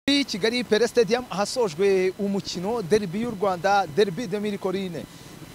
muri kigali pere stadium ahasojwe umukino derby y'u rwanda derby de mirikorine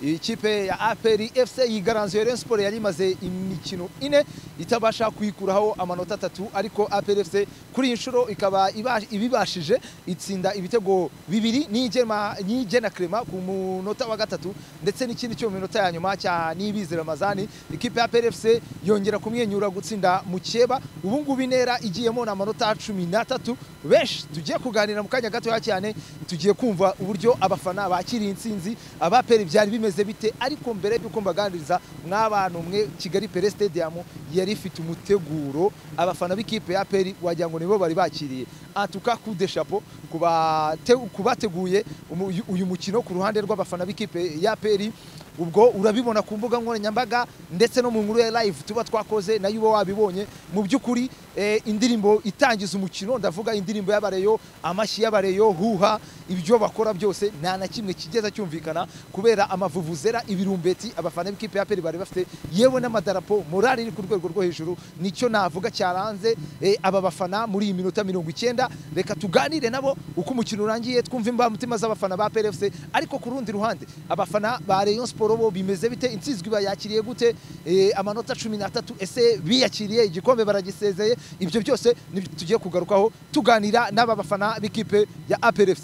ikipe ya aperi fc yigaranzuye rayon sport yari imaze imikino ine itabasha kuyikuraho amanota atatu ariko aperi fc kuri iyi nshuro ikaba iba- ibibashije itsinda ibitego bibiri n'igema- n'igena krema ku munota wa gatatu ndetse n'ikindi cyo mu minota ya nyuma cya nibizi ramazani ikipe ya aperi fc yongera kumwenyura gutsinda mukeba ubu ngubu intera igiyemo ni amanota cumi n'atatu benshi tugiye kuganira mu kanya gatoya cyane tugiye kumva uburyo abafana bakiriye intsinzi abaperi byari bimeze bite ariko mbere y'uko mbaganiriza mw'abantu mwe kigali pere stadium yari ifite umuteguro abafana b'ikipe ya peri wagira ngo nibo bari bakiriye antuka coup de chapeau ku bate- ku bateguye umu- uyu mukino ku ruhande rw'abafana b'ikipe ya peri ubwo urabibona ku mbuga nkoranyambaga ndetse no mu nkuru ya live tuba twakoze nayo uba wabibonye mu by'ukuri eh, indirimbo itangiza umukino ndavuga indirimbo y'abareyo amashyi y'abareyo huha ibyo bakora byose nta na kimwe kigeza cyumvikana kubera amavuvuzera ibirumbeti abafana b'ikipe ya peri bari bafite yewe n'amadarapo morali iri ku rwego rwo hejuru nicyo navuga cyaranze eh, aba bafana muri iyi minota mirongo icyenda reka tuganire nabo uko umukino urangiye twumve imbamutima z'abafana ba PRFC ariko ku rundi ruhande abafana ba Rayon Sport bo bimeze bite intsinzwi bayakiriye gute Eh, amanota cumi n'atatu ese biyakiriye igikombe baragisezeye ibyo byose nibyo tugiye kugarukaho tuganira n'aba bafana b'ikipe ya APRFC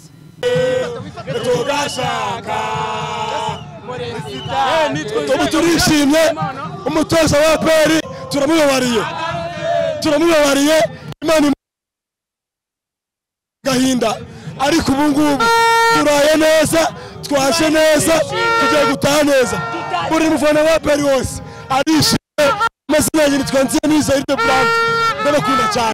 tugashaka ubu turishimye umutoza wa peri turamubabariye turamubabariye imana imu- gahinda ariko ubu ngubu turaye neza twashe neza tugiye gutaha neza buri mufana wa peri wose arishimye amazina yanjye nitwa nziza iryo burandi ndabakunda cyane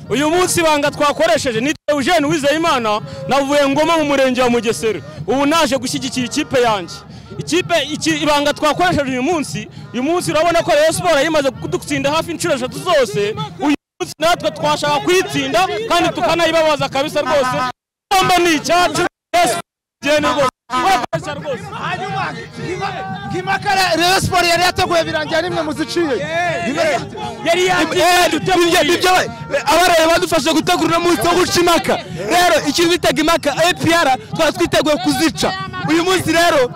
uyu munsi ibanga twakoresheje ni Eugene Uwizeyimana navuye ngoma mu murenge wa Mugesera ubu naje gushyigikira ikipe yanjye ikipe iki, ibanga twakoresheje uyu munsi uyu munsi urabona ko Rayon Sport yimaze kudutsinda hafi inshuro eshatu zose uyu munsi natwe twashaka kuyitsinda kandi tukanayibabaza kabisa rwose igomba ni icyacu Rayon Sport igenda rwose twakoresha rwose Kimakara Rayon Sport yari yateguye birangira nimwe muziciye yari yagiye duteguye abaraye badufashe gutegura uno munsi wo guca impaka rero ikintu bitaga impaka apr twari twiteguye kuzica uyu munsi rero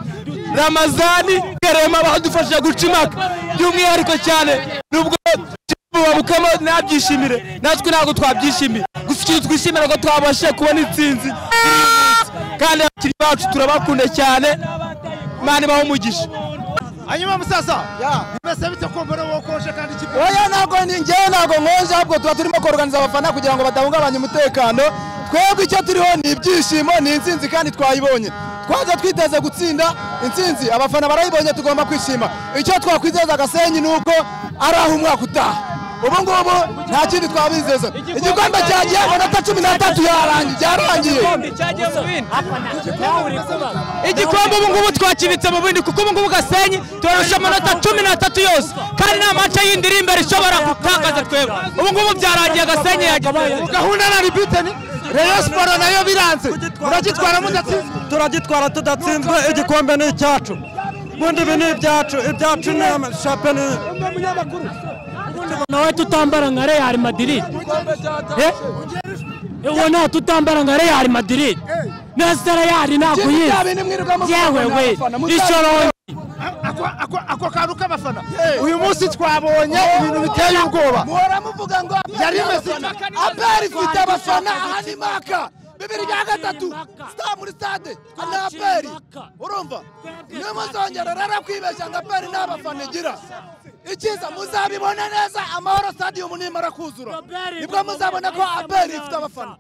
ramazani karema badufashije guca impaka by'umwihariko cyane nubwo babukamo ntabyishimire natwe ntabwo twabyishimiye gusa ikintu twishimira ko twabashije kubona intsinzi y'uyu munsi. kandi abakinnyi bacu turabakunda cyane mani baho umugisha hanyuma musaza bimeze bite ko mbere wokoje kandi ikipe oya ntabwo njyewe ntabwo nkonje ahubwo tuba turimo koroganiza abafana kugira ngo badahungabanya umutekano twebwe icyo turiho ni ibyishimo ni intsinzi kandi twayibonye twaje twiteze gutsinda intsinzi abafana barayibonye tugomba kwishima icyo twakwizeza agasenyi ni uko ari aho umwaka utaha ubu ngubu nta kindi twabizeza igikombe cyagiye amanota cumi n'atatu yarangiye byarangiye igikombe ubu ngubu twakibitse mu bindi kuko ubu ngubu gasenyi turarusha amanota cumi n'atatu yose kandi nta mace yindi iri imbere ishobora gutakaza twebwe ubu ngubu byarangiye gasenyi yagiye gahunda na ribiteni Rayon Sport nayo biranze muragitwara mudatsinze turagitwara tudatsinzwe igikombe ni icyacu ubundi ibi ni ibyacu ibyacu ni shapeni nawe tutambara nka real madrid Eh? uwo nta tutambara nka real madrid nasara yari nakuyizi yewe we ishorongi ako ako ako kantu k'abafana uyu munsi twabonye ibintu biteye ubwoba muhora muvuga ngo Yari imeze ite? aperi ifite abafana aha ni maka bibiri bya gatatu sita muri stade ni aperi urumva niyo muzongera rero kwibeshya ngo aperi nta bafana igira icyiza muzabibona neza amahoro stadium nimara kuzura nibwo muzabona ko aperi ifite abafana